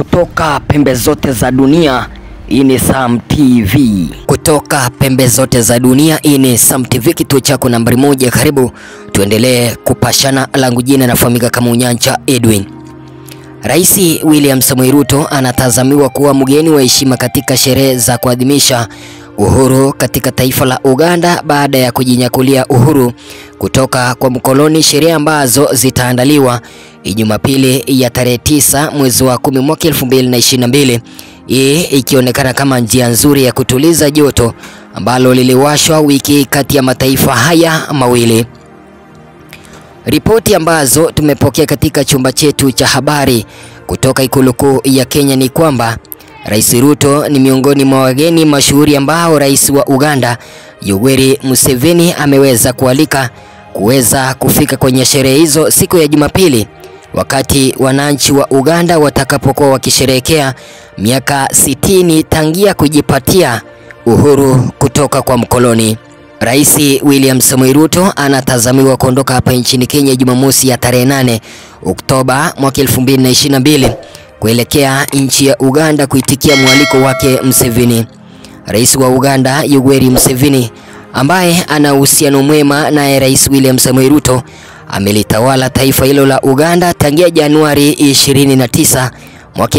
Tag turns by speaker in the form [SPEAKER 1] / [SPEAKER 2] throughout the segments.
[SPEAKER 1] Kutoka pembe zote za dunia, hii ni Sam TV.
[SPEAKER 2] Kutoka pembe zote za dunia, hii ni Sam TV, kituo chako nambari moja. Karibu tuendelee kupashana. Langu jina nafahamika kama Unyanja Edwin. Rais William Samoei Ruto anatazamiwa kuwa mgeni wa heshima katika sherehe za kuadhimisha uhuru katika taifa la Uganda baada ya kujinyakulia uhuru kutoka kwa mkoloni, sherehe ambazo zitaandaliwa Jumapili ya tarehe tisa mwezi wa kumi mwaka 2022, hii ikionekana kama njia nzuri ya kutuliza joto ambalo liliwashwa wiki kati ya mataifa haya mawili. Ripoti ambazo tumepokea katika chumba chetu cha habari kutoka ikulu kuu ya Kenya ni kwamba Rais Ruto ni miongoni mwa wageni mashuhuri ambao rais wa Uganda Yoweri Museveni ameweza kualika kuweza kufika kwenye sherehe hizo siku ya Jumapili, wakati wananchi wa Uganda watakapokuwa wakisherehekea miaka sitini tangia kujipatia uhuru kutoka kwa mkoloni. Rais William Samoei Ruto anatazamiwa kuondoka hapa nchini Kenya Jumamosi ya tarehe 8 Oktoba mwaka 2022 kuelekea nchi ya Uganda kuitikia mwaliko wake Museveni. Rais wa Uganda Yoweri Museveni ambaye ana uhusiano mwema naye Rais William Samoei Ruto amelitawala taifa hilo la Uganda tangia Januari 29 mwaka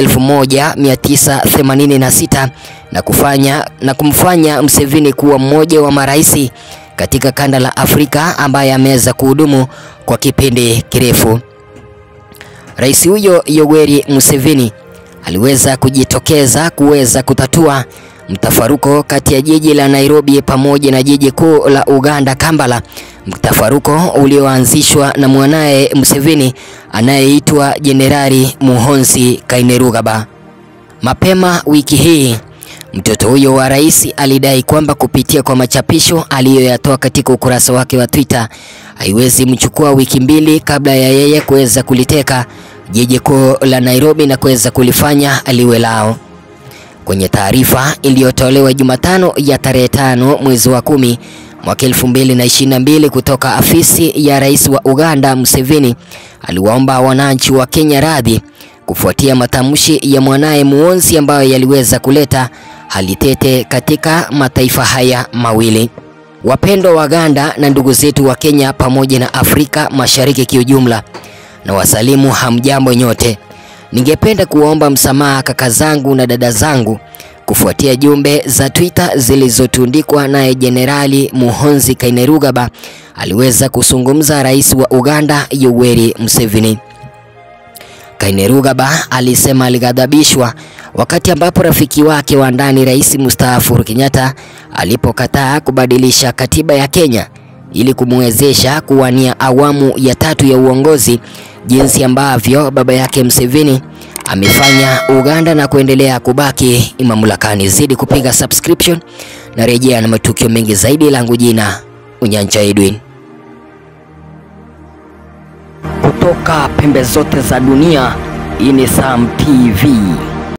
[SPEAKER 2] 1986 na kufanya na kumfanya Museveni kuwa mmoja wa marais katika kanda la Afrika ambaye ameweza kuhudumu kwa kipindi kirefu. Rais huyo Yoweri Museveni aliweza kujitokeza kuweza kutatua mtafaruko kati ya jiji la Nairobi pamoja na jiji kuu la Uganda Kampala, mtafaruko ulioanzishwa na mwanaye Museveni anayeitwa Jenerali Muhoozi Kainerugaba. Mapema wiki hii mtoto huyo wa rais alidai kwamba kupitia kwa machapisho aliyoyatoa katika ukurasa wake wa Twitter haiwezi mchukua wiki mbili kabla ya yeye kuweza kuliteka jiji kuu la Nairobi na kuweza kulifanya liwe lao. Kwenye taarifa iliyotolewa Jumatano ya tarehe tano mwezi wa kumi mwaka 2022 kutoka afisi ya rais wa Uganda, Museveni aliwaomba wananchi wa Kenya radhi kufuatia matamshi ya mwanaye Muhoozi ambayo yaliweza kuleta hali tete katika mataifa haya mawili. Wapendwa Waganda na ndugu zetu wa Kenya pamoja na Afrika Mashariki kiujumla, na wasalimu hamjambo nyote. Ningependa kuwaomba msamaha kaka zangu na dada zangu kufuatia jumbe za Twitter zilizotundikwa naye Jenerali Muhoozi Kainerugaba aliweza kuzungumza rais wa Uganda Yoweri Museveni. Kainerugaba alisema alighadhabishwa wakati ambapo rafiki wake wa ndani rais mstaafu Uhuru Kenyatta alipokataa kubadilisha katiba ya Kenya ili kumwezesha kuwania awamu ya tatu ya uongozi jinsi ambavyo baba yake Museveni amefanya Uganda na kuendelea kubaki mamlakani. Zidi kupiga subscription na rejea na matukio mengi zaidi. Langu jina Unyanja Edwin.
[SPEAKER 1] Kutoka pembe zote za dunia, hii ni Sam TV.